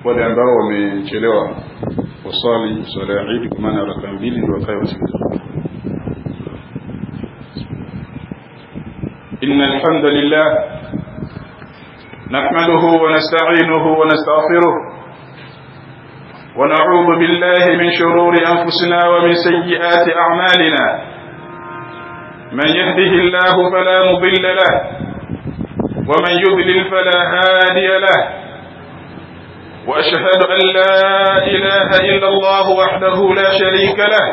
wale ambao wamechelewa waswali swala ya Eid kwa maana raka mbili ndio wakae wasikilize إن الحمد لله نحمده ونستعينه ونستغفره ونعوذ بالله من شرور أنفسنا ومن سيئات أعمالنا من يهده الله فلا مضل له ومن يضلل فلا هادي له وأشهد أن لا إله إلا الله وحده لا شريك له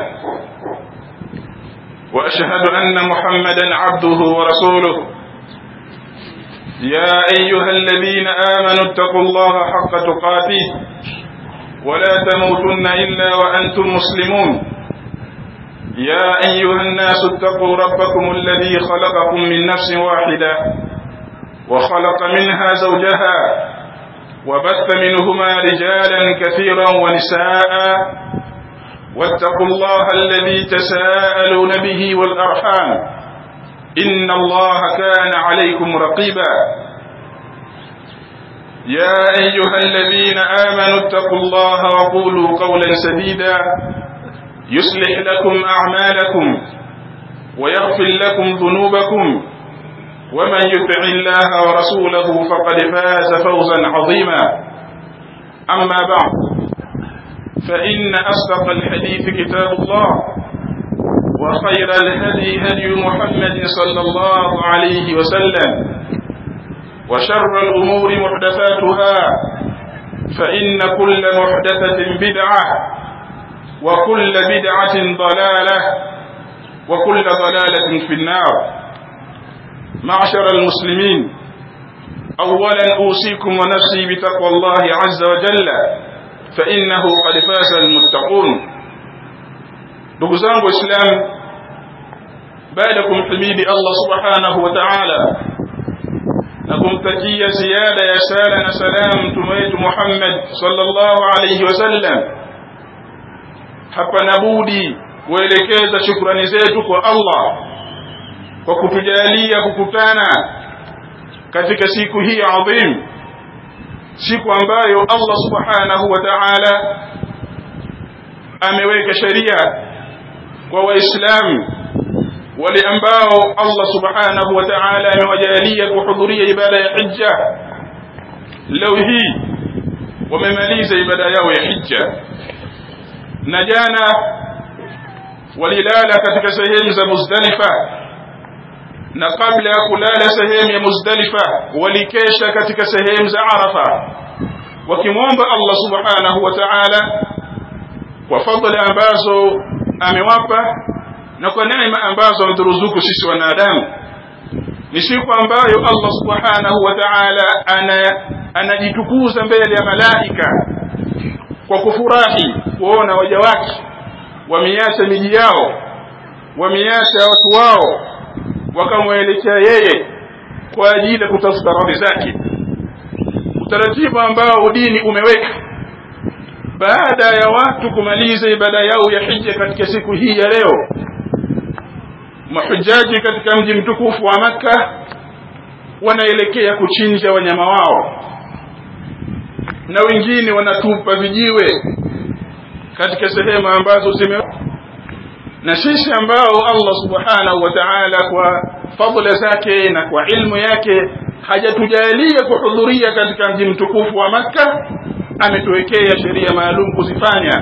وأشهد أن محمدا عبده ورسوله يا أيها الذين آمنوا اتقوا الله حق تقاته ولا تموتن إلا وأنتم مسلمون يا أيها الناس اتقوا ربكم الذي خلقكم من نفس واحدة وخلق منها زوجها وبث منهما رجالا كثيرا ونساء واتقوا الله الذي تساءلون به والأرحام إن الله كان عليكم رقيبا يا أيها الذين آمنوا اتقوا الله وقولوا قولا سديدا يصلح لكم أعمالكم ويغفر لكم ذنوبكم ومن يطع الله ورسوله فقد فاز فوزا عظيما أما بعد فإن أصدق الحديث كتاب الله وخير الهدي هدي محمد صلى الله عليه وسلم وشر الأمور محدثاتها فإن كل محدثة بدعة وكل بدعة ضلالة وكل ضلالة في النار معشر المسلمين أولا أوصيكم ونفسي بتقوى الله عز وجل فإنه قد فاز المتقون ndugu zangu waislamu baada ya kumhimidi allah subhanahu wa taala na kumtakia ziada ya sala na salam mtume wetu muhammad sallallahu alaihi wasallam hapana budi kuelekeza shukrani zetu kwa allah kwa kutujalia kukutana katika siku hii adhim siku ambayo allah subhanahu wa taala ameweka sheria kwa waislamu wale ambao Allah subhanahu wa ta'ala amewajalia kuhudhuria ibada ya hija leo hii wamemaliza ibada yao ya hija na jana walilala katika sehemu za Muzdalifa na kabla ya kulala sehemu ya Muzdalifa walikesha katika sehemu za Arafa wakimwomba Allah subhanahu wa ta'ala kwa fadhila ambazo amewapa na kwa neema ambazo ameturuzuku sisi wanadamu ni siku ambayo Allah subhanahu wa ta'ala ana anajitukuza mbele ya malaika kwa kufurahi kuona waja wake wameacha miji yao wameacha watu wao wakamwelekea yeye kwa ajili ya kutafuta radhi zake utaratibu ambao dini umeweka baada ya watu kumaliza ibada yao ya hija katika siku hii ya leo mahujaji katika mji mtukufu wa makka wanaelekea kuchinja wanyama wao na wengine wanatupa vijiwe katika sehemu ambazo zime na sisi ambao Allah subhanahu wa ta'ala kwa fadhila zake na kwa ilmu yake hajatujalia kuhudhuria katika mji mtukufu wa makka ametuwekea sheria maalum kuzifanya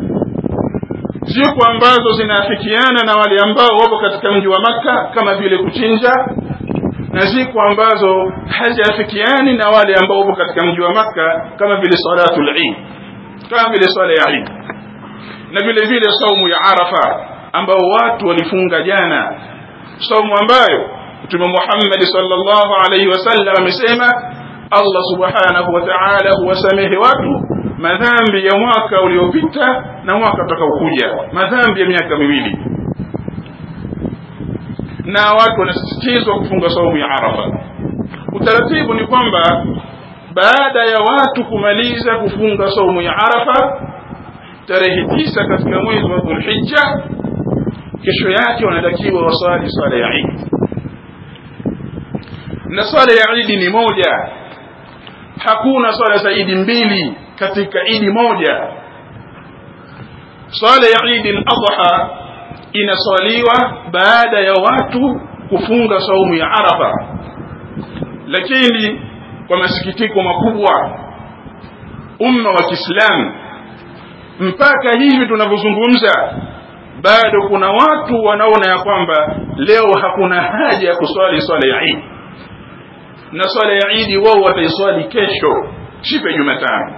siku ambazo zinaafikiana na wale ambao wapo katika mji wa makka kama vile kuchinja na siku ambazo haziafikiani na wale ambao wapo katika mji wa makka kama vile salatul eid kama vile swala ya eid na vile vile saumu ya arafa ambao watu walifunga jana saumu ambayo mtume Muhammad sallallahu alaihi wasallam amesema Allah subhanahu wa ta'ala huwasamehe watu madhambi ya mwaka uliopita na mwaka utakaokuja madhambi ya miaka miwili na watu wanasisitizwa kufunga saumu ya Arafa utaratibu ni kwamba baada ya watu kumaliza kufunga saumu ya Arafa tarehe tisa katika mwezi wa Dhulhijja kesho yake wanatakiwa waswali swala ya Eid na swala ya Eid ni moja hakuna swala za Eid mbili katika idi moja swala ya idi al-adha inaswaliwa baada ya watu kufunga saumu ya arafa lakini kwa masikitiko makubwa umma wa Kiislamu mpaka hivi tunavyozungumza bado kuna watu wanaona ya kwamba leo hakuna haja ya kuswali swala ya Eid na swala ya Eid wao wataiswali kesho siku ya Jumatano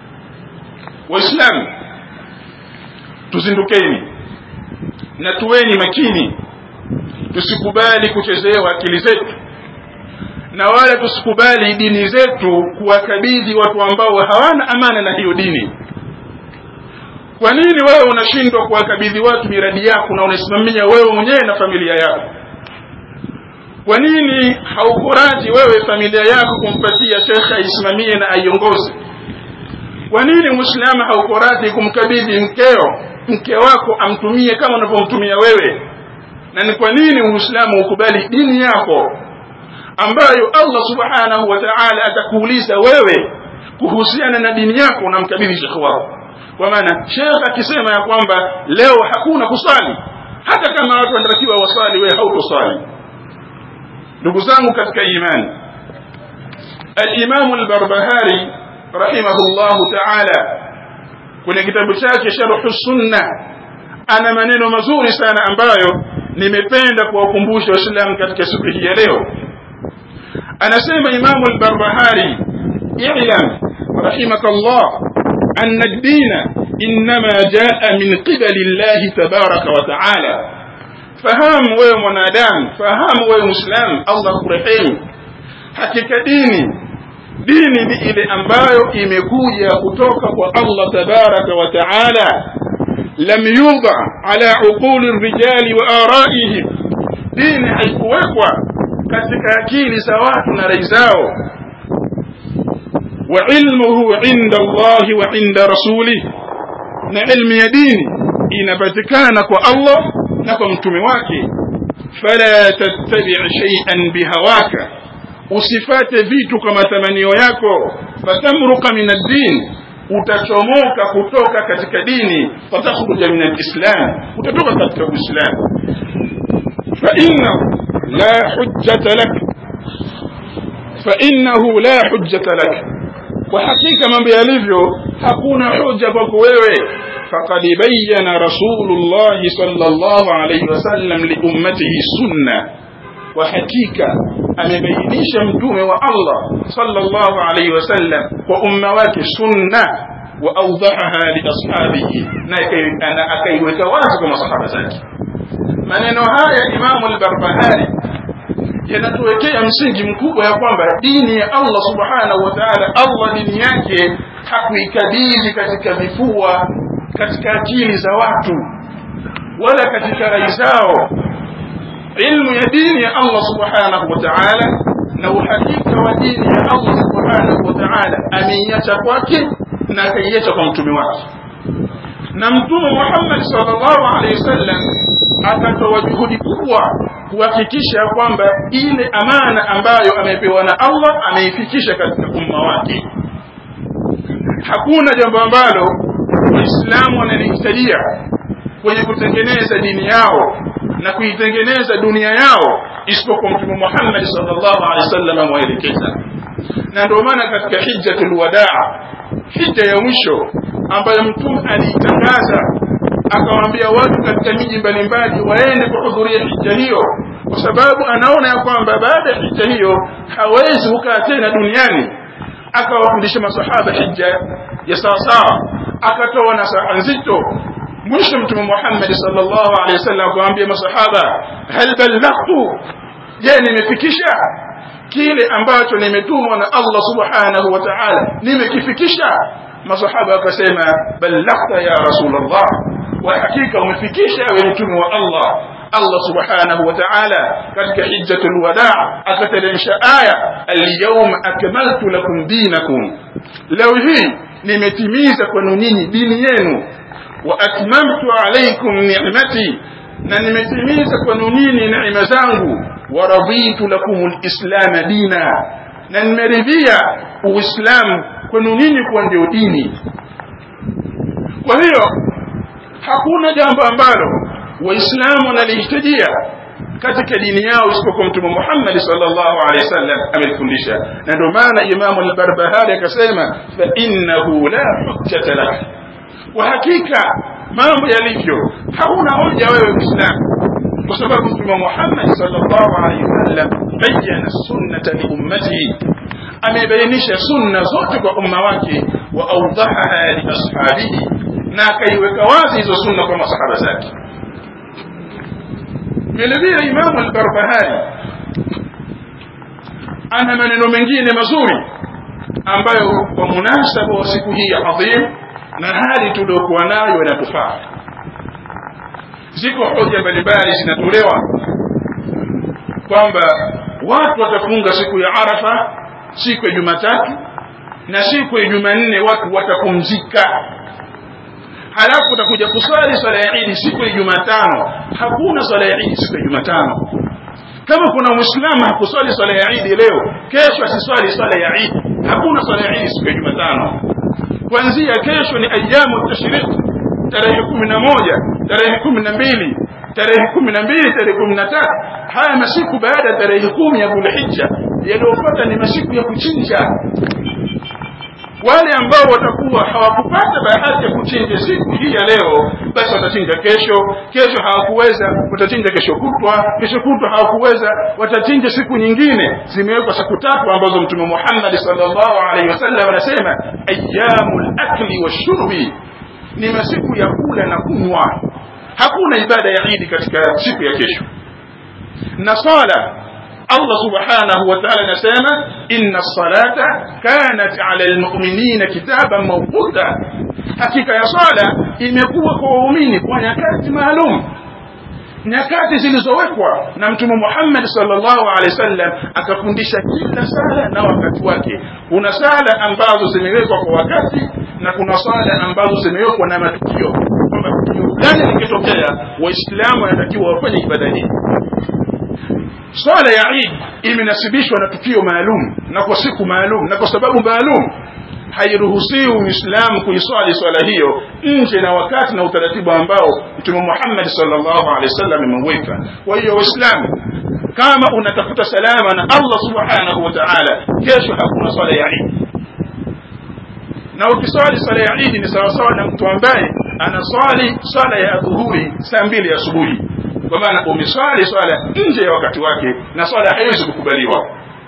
waislamu tuzindukeni na tuweni makini tusikubali kuchezewa akili zetu na wala tusikubali dini zetu kuwakabidhi watu ambao hawana amana na hiyo dini kwa nini wewe unashindwa kuwakabidhi watu miradi yako na unasimamia wewe mwenyewe na familia yako kwa nini haukurati wewe familia yako kumpatia shekhe aisimamie na aiongoze kwa nini muislamu haukurati kumkabidhi mkeo mke wako amtumie kama unavyomtumia wewe na ni kwa nini uislamu ukubali dini yako ambayo Allah subhanahu wa ta'ala atakuuliza wewe kuhusiana na dini yako unamkabidhi shekhe wako kwa maana shekhe akisema ya kwamba leo hakuna kusali hata kama watu wanatakiwa wasali wewe hautosali ndugu zangu katika imani al-Imam al-Barbahari rahimahullahu ta'ala kwenye kitabu chake Sharh Sunna ana maneno mazuri sana ambayo nimependa kuwakumbusha waislamu katika siku hii ya leo anasema Imam al-Barbahari i'lam rahimakallah anna ad-din inma jaa min qibali Allah tabaraka wa ta'ala fahamu wewe mwanadamu fahamu wewe muislam Allah kurehemu hakika dini dini ni ile ambayo imekuja kutoka kwa Allah tabaraka wa taala lam yudha ala uquli rijali wa araihim dini haikuwekwa katika akili za watu na rai zao wa ilmuhu inda Allah wa inda rasulih na ilmu ya dini inapatikana kwa Allah na kwa mtume wake fala tattabi' shay'an bihawaka usifate vitu kwa matamanio yako fatamruka min ad-din utachomoka kutoka katika dini fatakhruja min al-islam utatoka katika uislamu fa inna la hujjata lak fa innahu la hujjata lak kwa hakika mambo yalivyo hakuna hoja kwako wewe faqad bayyana rasulullah sallallahu alayhi wasallam li ummatihi sunnah kwa hakika amebainisha mtume wa Allah sallallahu alayhi wasallam kwa umma wake sunna wa awdahaha li ashabihi na akaiweka wazi kwa masahaba zake maneno haya Imam al-Barbahari yanatuwekea msingi mkubwa ya kwamba dini ya Allah subhanahu wa ta'ala Allah dini yake hakuikabidhi katika vifua katika akili za watu wala katika rai zao ilmu ya dini ya Allah subhanahu wa ta'ala na uhakika wa dini ya Allah subhanahu wa ta'ala ameiacha kwake na akaiacha kwa mtume wake na mtume Muhammad sallallahu alaihi wasallam akatoa juhudi kubwa kuhakikisha kwamba ile amana ambayo amepewa na Allah ameifikisha katika umma wake hakuna jambo ambalo waislamu wanalihitajia kwenye kutengeneza dini yao na kuitengeneza dunia yao isipokuwa mtume Muhammad sallallahu alaihi wasallam ameelekeza na ndio maana katika hijjatul wadaa hija ya mwisho ambayo mtume aliitangaza akawaambia watu katika miji mbalimbali waende kuhudhuria hija hiyo kwa sababu anaona ya kwamba baada ya hija hiyo hawezi kukaa tena duniani akawafundisha masahaba hija ya sawasawa akatoa nasaha nzito mwisho mtume Muhammad sallallahu alaihi wasallam akawaambia masahaba hal ballaghtu je nimefikisha kile ambacho nimetumwa na Allah subhanahu wa ta'ala nimekifikisha masahaba wakasema ballaghta ya rasulullah wa hakika umefikisha wewe mtume wa Allah Allah subhanahu wa ta'ala katika hijjatul wadaa akateremsha aya al-yawma akmaltu lakum dinakum leo hii nimetimiza kwenu nyinyi dini yenu wa atmamtu alaykum ni'mati na nimetimiza kwenu nyinyi neema zangu wa raditu lakum alislam dina na nimeridhia uislamu kwenu nyinyi kuwa ndio dini kwa hiyo hakuna jambo ambalo waislamu wanalihitajia katika dini yao isipokuwa mtume Muhammad sallallahu alaihi wasallam amelifundisha na ndio maana Imam al-Barbahari akasema fa innahu la hujjata lak kwa hakika mambo yalivyo hauna hoja wewe Muislamu kwa sababu mtume Muhammad sallallahu alaihi wasallam bayyana sunnata li ummatihi amebainisha sunna zote kwa umma wake wa awdahaha li ashabihi na akaiweka wazi hizo sunna kwa masahaba zake vile vile imamu al-barbahari ana maneno mengine mazuri ambayo kwa munasaba wa siku hii adhim na hali tuliokuwa nayo inatufaa ziko hoja mbalimbali zinatolewa kwamba watu watafunga siku ya arafa siku ya jumatatu na siku ya jumanne watu watapumzika halafu utakuja kuswali swala ya Eid siku ya Jumatano. Hakuna swala ya Eid siku ya Jumatano. Kama kuna Muislamu hakuswali swala ya Eid leo, kesho asiswali swala ya Eid. Hakuna swala ya Eid siku ya Jumatano. Kuanzia kesho ni ayamu tashriq, tarehe kumi na moja, tarehe kumi na mbili, tarehe kumi na mbili, tarehe kumi na tatu. Haya masiku baada ya tarehe kumi ya Dhulhijja yaliyofuata ni masiku ya kuchinja wale ambao watakuwa hawakupata bahati ya kuchinja siku hii ya leo basi watachinja kesho kesho hawakuweza watachinja kesho kutwa kesho kutwa hawakuweza watachinja siku nyingine zimewekwa siku tatu ambazo mtume Muhammad sallallahu alaihi wasallam anasema ayyamul akli washurbi ni masiku ya kula na kunywa hakuna ibada ya Eid katika siku ya kesho na swala Allah subhanahu wa ta'ala anasema inna salata kanat ala almu'minina kitaban mawquta hakika ya swala imekuwa kwa waumini kwa nyakati maalum nyakati zilizowekwa na mtume Muhammad sallallahu alaihi wasallam akafundisha kila sala na wakati wake kuna sala ambazo zimewekwa kwa wakati na kuna sala ambazo zimewekwa na matukio kwamba tukio fulani likitokea waislamu wanatakiwa wafanye ibada hii swala ya Eid imenasibishwa na tukio maalum na kwa siku maalum na kwa sababu maalum hairuhusiwi Muislamu kuiswali swala hiyo nje na wakati na utaratibu ambao Mtume Muhammad sallallahu alaihi wasallam ameweka. Kwa hiyo Waislamu, kama unatafuta salama na Allah subhanahu wa ta'ala, kesho hakuna swala ya Eid. Na ukiswali swala ya Eid ni sawasawa na mtu ambaye anaswali swala ya dhuhuri saa mbili asubuhi kwa maana umeswali swala nje ya wakati wake na swala haiwezi kukubaliwa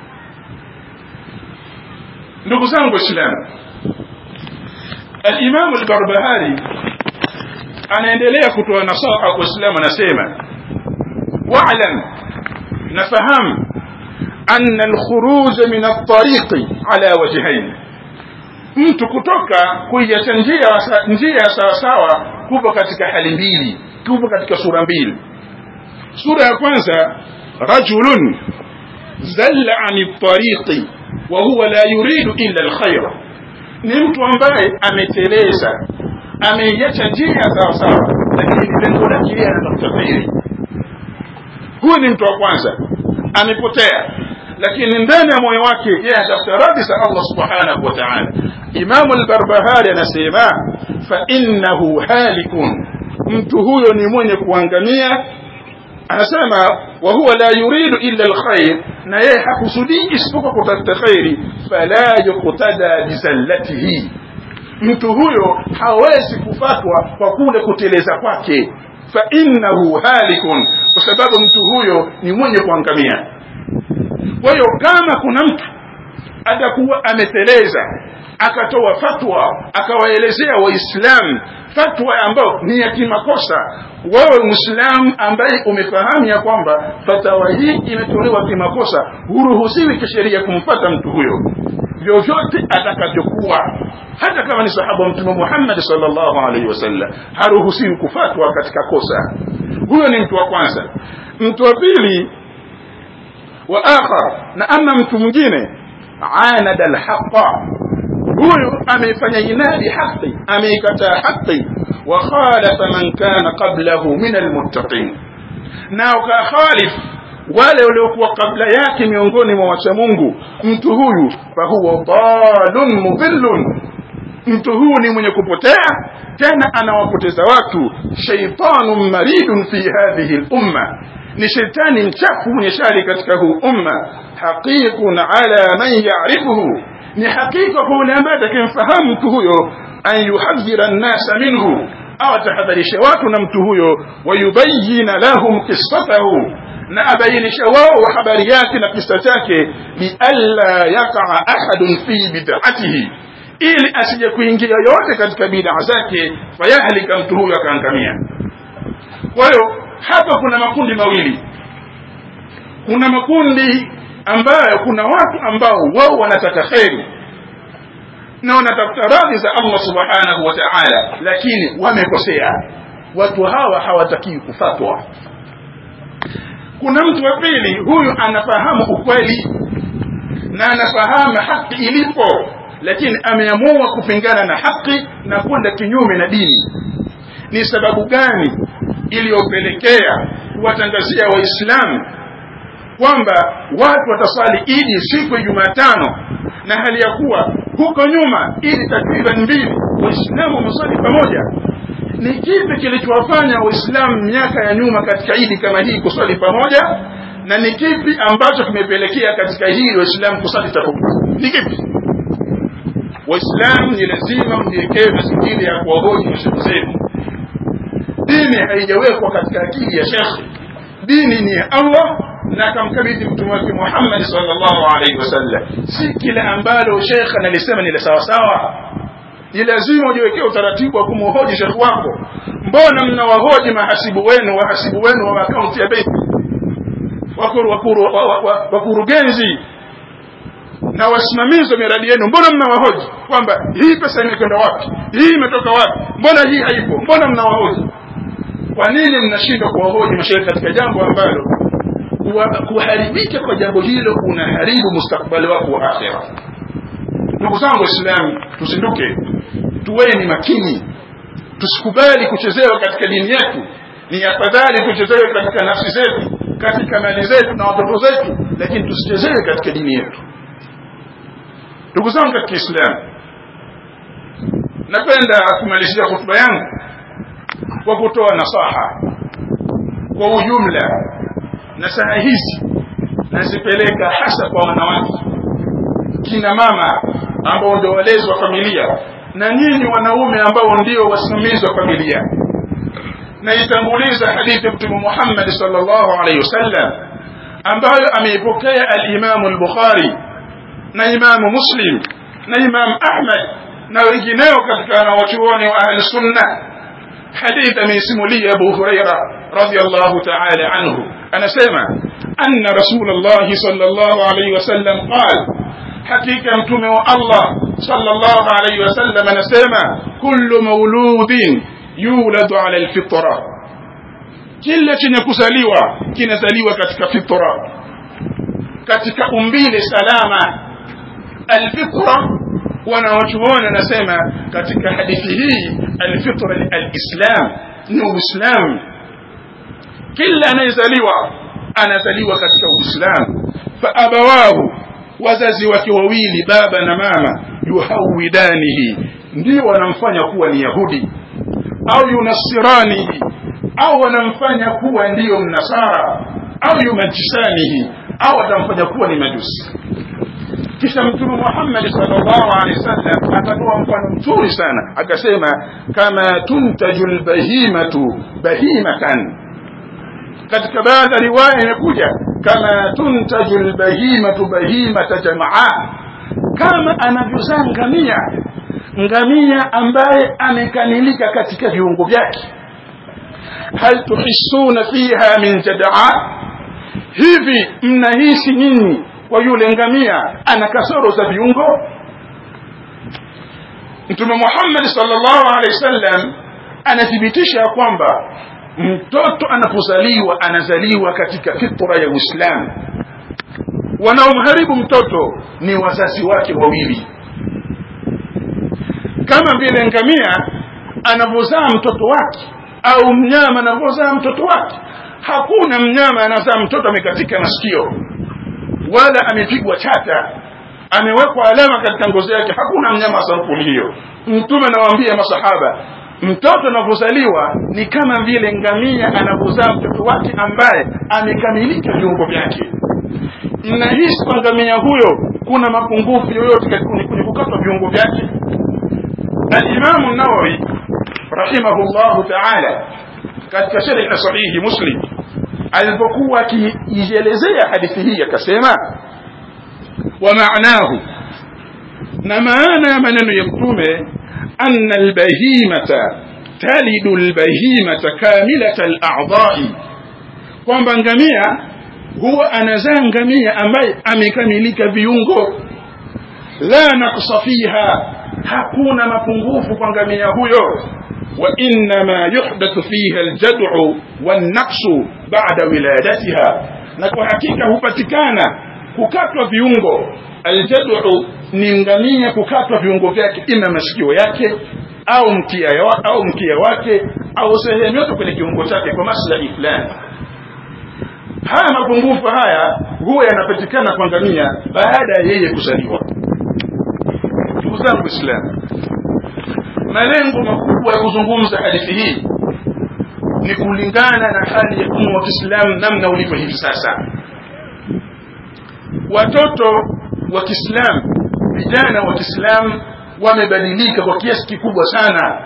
ndugu zangu waislamu alimamu albarbahari anaendelea kutoa nasaha kwa waislamu anasema واعلم نفهم أن الخروج من الطريق على وجهين mtu kutoka kuiacha njia njia sawasawa kupo katika hali mbili kupo katika sura mbili sura ya kwanza rajulun zalla ani tariqi wa huwa la yuridu illa alkhair ni mtu ambaye ameteleza ameiacha njia sawa sawa lakini lengo lake yeye anatafuta khairi huyu ni mtu wa kwanza amepotea lakini ndani ya moyo wake yeye anatafuta radhi za Allah subhanahu wa ta'ala Imam al-Barbahari anasema fa innahu halikun mtu huyo ni mwenye kuangamia anasema wa huwa la yuridu illa alkhair na yeye hakusudii isipokuwa kutafuta khairi fala yuqtada bizallatihi mtu huyo hawezi kufatwa kwa kule kuteleza kwake fa innahu halikun kwa sababu mtu huyo ni mwenye kuangamia kwa hiyo kama kuna mtu atakuwa ameteleza akatoa fatwa akawaelezea waislamu fatwa ambayo ni ya kimakosa wewe muislamu ambaye umefahamu ya kwamba fatwa hii imetolewa kimakosa huruhusiwi kisheria kumfata mtu huyo vyovyote atakavyokuwa hata kama ni sahaba wa mtume Muhammad sallallahu alaihi wasallam haruhusiwi kufatwa katika kosa huyo ni mtu wa kwanza mtu wa pili wa akhar na ama mtu mwingine anada alhaqa huyu ameifanya inadi haki ameikataa haki wa khalafa man kana qablahu min almuttaqin na ukakhalif wale waliokuwa kabla yake miongoni mwa wacha Mungu mtu huyu fahuwa dalun mudhillun mtu huyu ni mwenye kupotea tena anawapoteza watu shaitanun maridun fi hadhihi lumma ni shetani mchafu mwenye shari katika huu umma haqiqun ala man yarifuhu ni hakika kwa yule ambaye atakayemfahamu mtu huyo an yuhadhira nnasa minhu au atahadharisha watu na mtu huyo wayubayina lahum qissatahu na abainisha wao habari yake na kisa chake lialla yakaa ahadun fi bid'atihi ili asije kuingia yote katika bid'a zake fayahlika mtu huyo akaangamia kwa hiyo hapa kuna makundi mawili kuna makundi ambayo kuna watu ambao wao wanataka kheri na wanatafuta radhi za Allah subhanahu wa ta'ala lakini wamekosea watu hawa hawatakii kufatwa kuna mtu wa pili huyu anafahamu ukweli na anafahamu haki ilipo lakini ameamua kupingana na haki na kwenda kinyume na dini ni sababu gani iliyopelekea kuwatangazia waislamu kwamba watu watasali idi siku ya jumatano na hali ya kuwa huko nyuma idi takriban mbili waislamu wamesali pamoja ni kipi kilichowafanya waislamu miaka ya nyuma katika idi kama hii kusali pamoja na ni kipi ambacho kimepelekea katika hili waislamu kusali tofauti ni kipi waislamu ni lazima mjiekee mazingira ya kuwahoji mashehe zenu dini haijawekwa katika akili ya shekhe dini ni ya allah na akamkabidhi mtume wake muhammadi salllahu alaihi wasallam si kila ambalo shekhe analisema ni la sawasawa ni lazima ujiwekee utaratibu wa kumhoji shekhe wako mbona mnawahoji mahasibu wenu wahasibu wenu wa akaunti ya benki wakurugenzi na wasimamizi wa miradi yenu mbona mnawahoji kwamba hii pesa imekwenda wapi hii imetoka wapi mbona hii haipo mbona mnawahoji kwa nini mnashindwa kuwahoji mashehe katika jambo ambalo kuharibika kwa jambo hilo kunaharibu mustakbali wako wa akhira ndugu zangu waislamu tusinduke tuweni makini tusikubali kuchezewa katika dini yetu ni afadhali tuchezewe katika nafsi zetu katika mali zetu na watoto zetu lakini tusichezewe katika dini yetu ndugu zangu katika islamu napenda kumalizia hotuba yangu kwa kutoa nasaha kwa ujumla nasaha hizi nazipeleka hasa kwa wanawake kina mama ambao ndio walezi wa familia na nyinyi wanaume ambao ndio wasimamizi wa familia naitanguliza hadithi ya mtume Muhammad sallallahu alaihi wasallam ambayo ameipokea al-Imam al-Bukhari na Imamu Muslim na Imam Ahmad na wengineo katika wanawachuoni wa ahli sunna hadith ameisimulia Abu Huraira radhiyallahu ta'ala anhu anasema anna Rasulullah sallallahu alayhi wasallam qala hakika mtume wa Allah sallallahu alayhi wasallam anasema kullu mauludin yuladu ala alfitra kila chenye kuzaliwa kinazaliwa katika fitra katika umbile salama alfitra wanawachuoni anasema katika hadithi hii alfitra alislam ni uislamu kila anayezaliwa anazaliwa katika uislamu faabawahu wazazi wake wawili baba na mama yuhawidanihi ndio wanamfanya kuwa ni yahudi au yunasiranihi au wanamfanya kuwa ndiyo mnasara au yumajisanihi au watamfanya kuwa ni majusi kisha mtume Muhammad sallallahu alaihi wasallam akatoa mfano mzuri sana akasema kama tuntaju albahimatu bahimatan katika baadhi ya riwaya imekuja kama tuntaju albahimatu bahimata jamaa kama anavyozaa ngamia ngamia ambaye amekamilika katika viungo vyake hal tuhissuna fiha min jadaa hivi mnahisi nyinyi kwa yule ngamia ana kasoro za viungo mtume Muhammad sallallahu alaihi wasallam anathibitisha kwamba mtoto anapozaliwa anazaliwa katika fitra ya Uislamu wanaomharibu mtoto ni wazazi wake wawili kama vile ngamia anavyozaa mtoto wake au mnyama anavyozaa mtoto wake hakuna mnyama anazaa mtoto amekatika masikio wala amepigwa chata amewekwa alama katika ngozi yake hakuna mnyama wa sampuli hiyo mtume anawaambia masahaba mtoto anavyozaliwa ni kama vile ngamia anavyozaa mtoto wake ambaye amekamilika viungo vyake mnahisi kwa ngamia huyo kuna mapungufu yoyote kwenye kukatwa viungo vyake alimamu nawawi rahimahullahu taala katika sharhi na sahihi muslim alipokuwa akiielezea hadithi hii akasema wa maanahu na maana ya maneno ya mtume anna albahimata talidu albahimata kamilata aladai kwamba ngamia huwa anazaa ngamia ambaye amekamilika viungo la naksa fiha hakuna mapungufu kwa ngamia huyo وإنما يحدث فيها الجدع والنقص بعد ولادتها na kwa hakika hupatikana kukatwa viungo aljadu ni ngamia kukatwa viungo vyake ima masikio yake au mkia au mkia wake au sehemu yote kwenye kiungo chake kwa maslahi fulani haya mapungufu haya huwa yanapatikana kwa ngamia baada ya yeye kuzaliwa ndugu zangu islamu malengo makubwa ya kuzungumza hadithi hii ni kulingana na hali ya umma wa Kiislamu namna ulivyo hivi sasa. Watoto wa Kiislamu, vijana wa Kiislamu wamebadilika kwa kiasi kikubwa sana.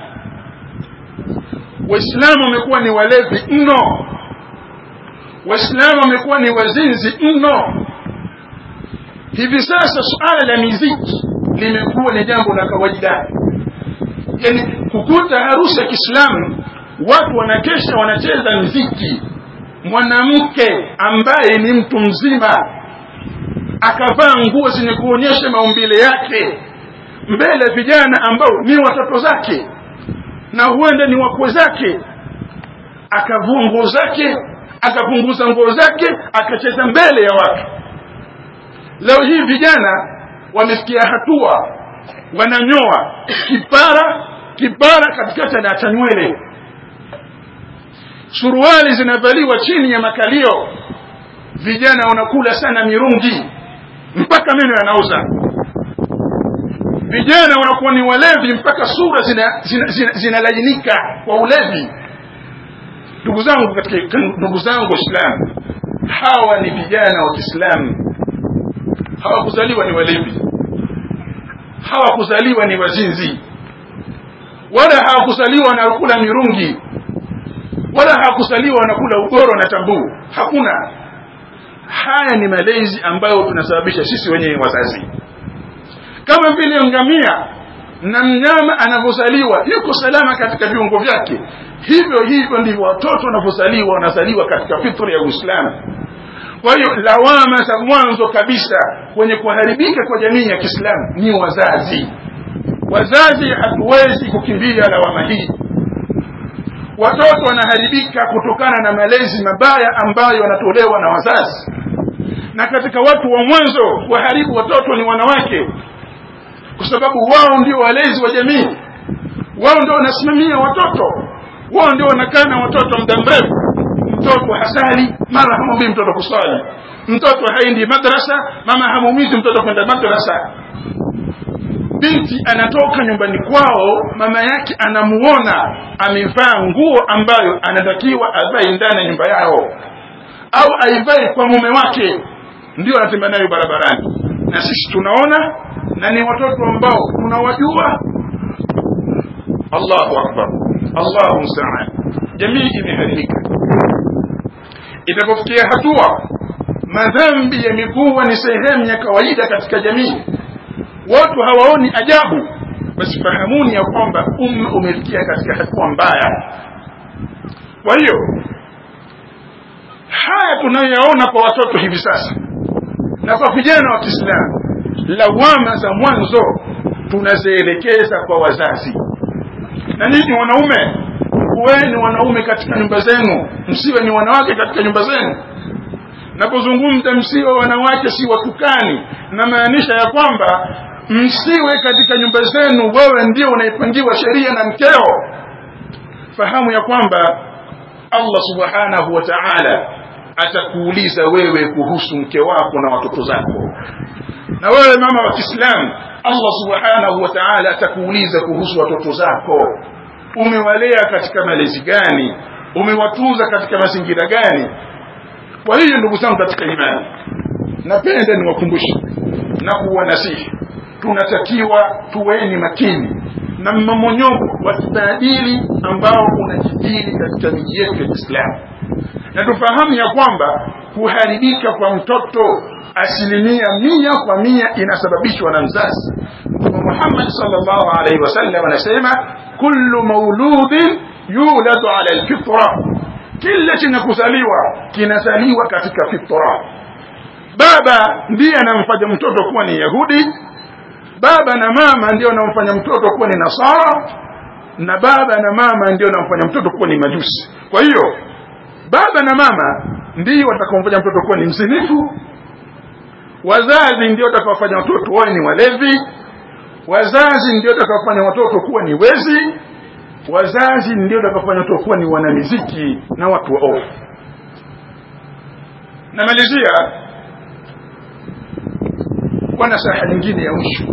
Waislamu wamekuwa ni walevi mno, Waislamu wamekuwa ni wazinzi mno. Hivi sasa suala la miziki limekuwa ni jambo la kawaida yani kukuta harusi ya Kiislamu watu wanakesha wanacheza mziki mwanamke ambaye ni mtu mzima akavaa nguo zenye kuonyesha maumbile yake mbele vijana ambao ni watoto zake na huenda ni wakwe zake akavua nguo zake akapunguza nguo zake akacheza mbele ya watu leo hii vijana wamefikia hatua wananyoa kipara kipara katikati anaacha nywele suruali zinavaliwa chini ya makalio vijana wanakula sana mirungi mpaka meno yanauza vijana wanakuwa ni walevi mpaka sura zinalainika zina, zina, zina kwa ulevi ndugu zangu katika ndugu zangu waislamu hawa ni vijana wa kiislamu hawakuzaliwa ni walevi hawakuzaliwa ni wazinzi wala hawakuzaliwa wanakula mirungi wala hawakuzaliwa wanakula ugoro na tambuu hakuna haya ni malezi ambayo tunasababisha sisi wenyewe wazazi kama vile ngamia na mnyama anavyozaliwa yuko salama katika viungo vyake hivyo hivyo ndivyo watoto wanavyozaliwa wanazaliwa katika fitri ya uislamu kwa hiyo lawama za mwanzo kabisa kwenye kuharibika kwa jamii ya kiislamu ni wazazi wazazi hatuwezi kukimbia lawama hii watoto wanaharibika kutokana na malezi mabaya ambayo yanatolewa na wazazi na katika watu wa mwanzo waharibu watoto ni wanawake kwa sababu wao ndio walezi wa jamii wao ndio wanasimamia watoto wao ndio wanakaa na watoto muda mrefu mtoto hasali mara hamwambii mtoto kusali mtoto haendi madrasa mama hamuumizi mtoto kwenda madrasa binti anatoka nyumbani kwao mama yake anamuona amevaa nguo ambayo anatakiwa avae ndani ya nyumba yao au aivae kwa mume wake ndio anatembea nayo barabarani na sisi tunaona na ni watoto ambao tunawajua Allahu akbar Allahu musta'an jamii imeharibika itapofikia hatua madhambi yamekuwa ni sehemu ya kawaida katika jamii watu hawaoni ajabu basi fahamuni ya kwamba umma umefikia katika hatua mbaya kwa hiyo haya tunayoyaona kwa watoto hivi sasa na kwa vijana wa Kiislamu lawama za mwanzo tunazielekeza kwa wazazi na ninyi wanaume kuweni wanaume katika nyumba zenu msiwe ni wanawake katika nyumba zenu napozungumza msiwe wanawake si watukani namaanisha ya kwamba msiwe katika nyumba zenu wewe ndio unaipangiwa sheria na mkeo fahamu ya kwamba Allah subhanahu wa ta'ala atakuuliza wewe kuhusu mke wako na watoto zako na wewe mama wa Kiislamu Allah subhanahu wa ta'ala atakuuliza kuhusu watoto zako umewalea katika malezi gani umewatunza katika mazingira gani kwa hiyo ndugu zangu katika imani napenda niwakumbushe na kuwanasihi tunatakiwa tuweni makini na mmomonyoko wa kimaadili ambao unajidili katika miji yetu ya Kiislamu na tufahamu ya kwamba kuharibika kwa mtoto asilimia mia kwa mia inasababishwa na mzazi Mtume Muhammad sallallahu alaihi wasallam anasema kullu mauludin yuladu ala alfitra kila chenye kuzaliwa kinazaliwa katika fitra baba ndiye anamfanya mtoto kuwa ni yahudi baba na mama ndio anamfanya mtoto kuwa ni nasara na baba na mama ndio anamfanya mtoto kuwa ni majusi kwa hiyo baba na mama ndio watakaomfanya mtoto kuwa ni mzinifu wazazi ndio watakaofanya watoto wawe ni walevi wazazi ndio watakaofanya watoto kuwa ni wezi wazazi ndio watakaofanya watoto kuwa ni wanamiziki na watu waovu namalizia kwa nasaha nyingine ya mwisho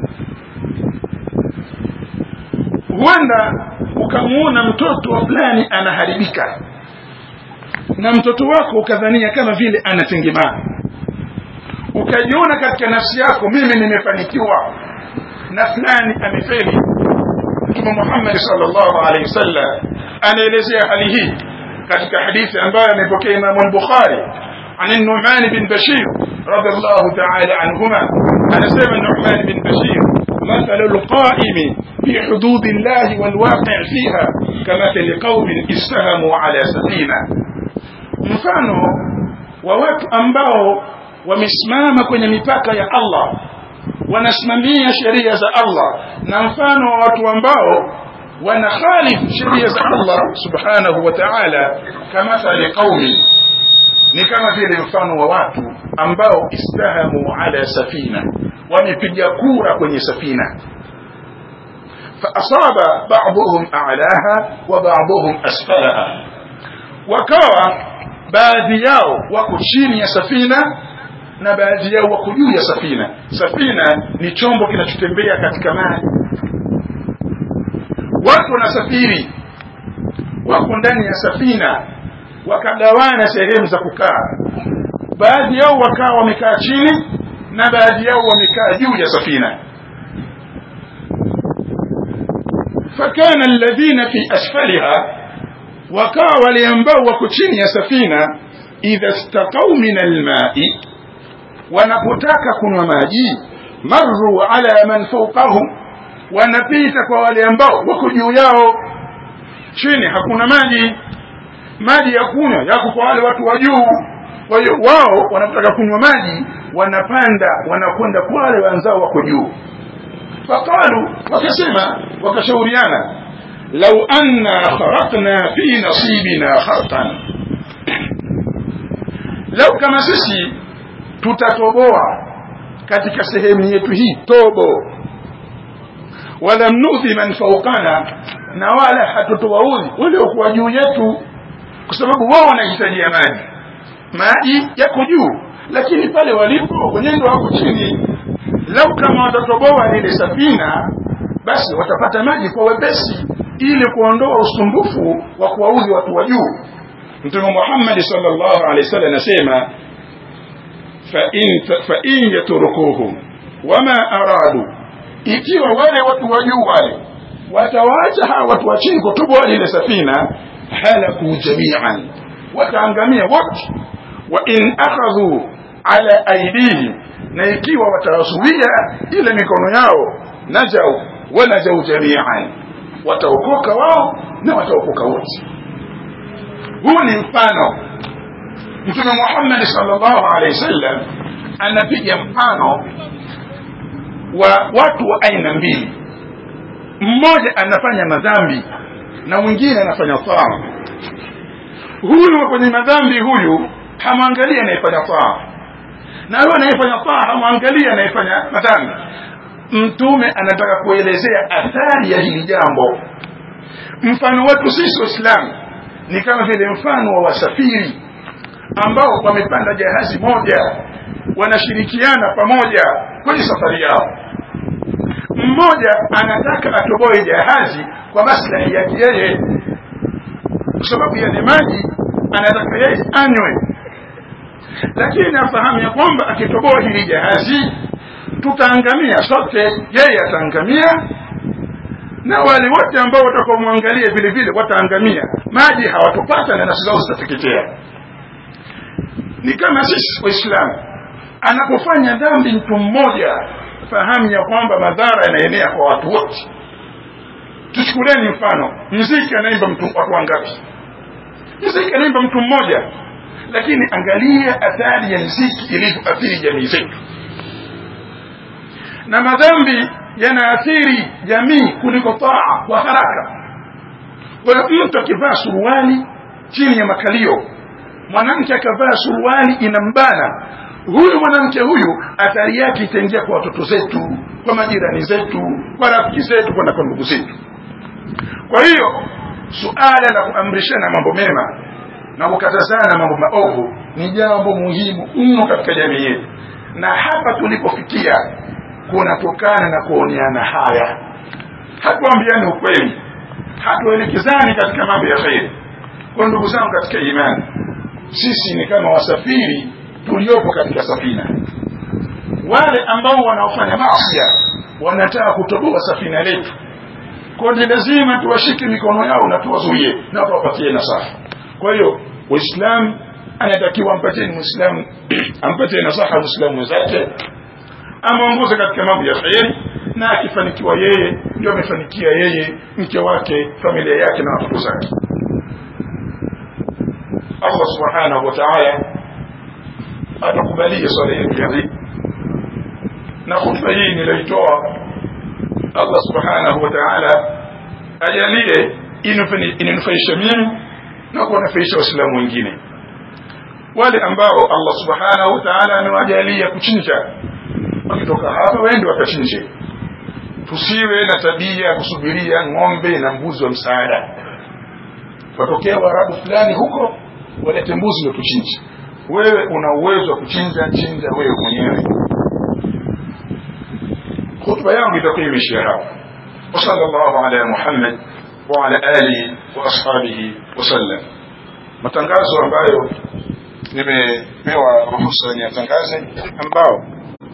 huenda ukamuona mtoto fulani anaharibika na mtoto wako ukadhania kama vile anatengemaa ukajiona katika nafsi yako mimi nimefanikiwa na fulani amefeli mtume Muhammad sallallahu alaihi wasallam anaelezea hali hii katika hadithi ambayo amepokea Imam al-Bukhari عن النعمان بن بشير رضي الله تعالى عنهما أنا سيما النعمان بن بشير مثل القائم في حدود الله والواقع فيها كمثل قوم استهموا على سفينة mfano wa watu ambao wamesimama kwenye mipaka ya Allah wanasimamia sheria za Allah na mfano wa watu ambao wanakhalifu sheria za Allah subhanahu wa ta'ala kama thali qaumi ni kama vile mfano wa watu ambao istahamu ala safina wamepiga kura kwenye safina faasaba ba'dhum a'laha wa ba'dhum asfalaha wakawa baadhi yao wako chini ya safina na baadhi yao wako juu ya safina safina ni chombo kinachotembea katika maji watu wanasafiri wako ndani ya safina wakagawana sehemu za kukaa baadhi yao wakawa wamekaa chini na baadhi yao wamekaa juu ya safina fakana alladhina fi asfaliha wakawa wale ambao wako chini ya safina idha istaqau min almai wanapotaka kunywa maji marru ala man fawqahum wanapita kwa wale ambao wako juu yao chini hakuna maji maji ya kunywa yako kwa wale watu wa juu kwa hiyo wao wanapotaka kunywa maji wanapanda wanakwenda kwa wale wenzao wako juu faqalu wakasema wakashauriana lau anna kharaqna fi nasibina kharqan lau kama sisi tutatoboa katika sehemu yetu hii tobo walam nudhi man fawqana na wala hatutowaudhi waliokuwa juu yetu kwa sababu wao wanahitajia maji maji yako juu lakini pale walipo wenyewe ndio wako chini lau kama watatoboa lile safina basi watapata maji kwa wepesi ili kuondoa usumbufu wa kuwaudhi watu wa juu mtume Muhammad sallallahu alaihi wasallam anasema fa in fa in yatrukuhum wama aradu ikiwa wale watu wa juu wale watawaacha hawa watu wa chini kutoboa lile safina halaku jami'an wataangamia wote wa in akhadhu ala aidihim na ikiwa watawazuia ile mikono yao najau wanajau jami'an wataokoka wao na wataokoka wote huu ni mfano mtume Muhammad sallallahu alaihi wasallam anapiga mfano wa watu wa aina mbili mmoja anafanya madhambi na mwingine anafanya taa huyu kwenye madhambi huyu hamwangalii anayefanya taa na huyo anayefanya taa hamwangalii anayefanya madhambi mtume anataka kuelezea athari ya hili jambo mfano wetu sisi waislamu ni kama vile mfano wa wasafiri ambao wamepanda jahazi moja wanashirikiana pamoja kwenye safari yao mmoja anataka atoboe jahazi kwa maslahi yake yeye kwa sababu yale maji anataka yeye anywe lakini afahamu ya kwamba akitoboa hili jahazi tutaangamia sote yeye ataangamia na wale wote ambao watakaomwangalia vile vile wataangamia maji hawatopata na nafsi zao zitateketea ni kama sisi waislamu anapofanya dhambi mtu mmoja fahamu ya kwamba madhara yanaenea kwa watu wote tuchukulieni mfano mziki anaimba mtu watu wangapi mziki anaimba mtu mmoja lakini angalia athari ya mziki ilivyoathiri jamii zetu na madhambi yanaathiri jamii kuliko taa kwa haraka kwa hiyo mtu akivaa suruali chini ya makalio mwanamke akavaa suruali inambana huyu mwanamke huyu athari yake itaingia kwa watoto zetu kwa majirani zetu kwa rafiki zetu kwa na kwa ndugu zetu kwa hiyo suala la kuamrishana mambo mema na kukatazana mambo maovu ni jambo muhimu mno katika jamii yetu na hapa tulipofikia kunatokana na kuoneana haya hatuambiani ukweli hatuelekezani katika mambo ya kheri kwa ndugu zangu katika imani sisi ni kama wasafiri tuliopo katika safina wale ambao wanaofanya masia wanataka kutoboa safina letu kwa ni lazima tuwashike mikono yao na tuwazuie na tuwapatie nasaha kwa hiyo waislamu anatakiwa ampatie muislamu ampatie nasaha muislamu mwenzake amwongoze katika mambo ya kheri na akifanikiwa yeye ndio amefanikia yeye mke wake familia yake na watoto zake Allah subhanahu wa ta'ala atakubalia swala yetu ya hii na khutba hii niliyoitoa Allah subhanahu wa ta'ala ajalie inufaisha mimi na kuwanufaisha waislamu wengine wale ambao Allah subhanahu wa ta'ala amewajalia kuchinja wakitoka hapa waende wakachinje tusiwe na tabia ya kusubiria ng'ombe na mbuzi wa msaada watokea waarabu fulani huko walete mbuzi ndio tuchinje wewe una uwezo wa kuchinja chinja wewe mwenyewe khutba yangu itakuwa imeishia hapo وصلى الله على محمد وعلى آله وأصحابه وسلم matangazo ambayo nimepewa ruhusa niyatangaze ambao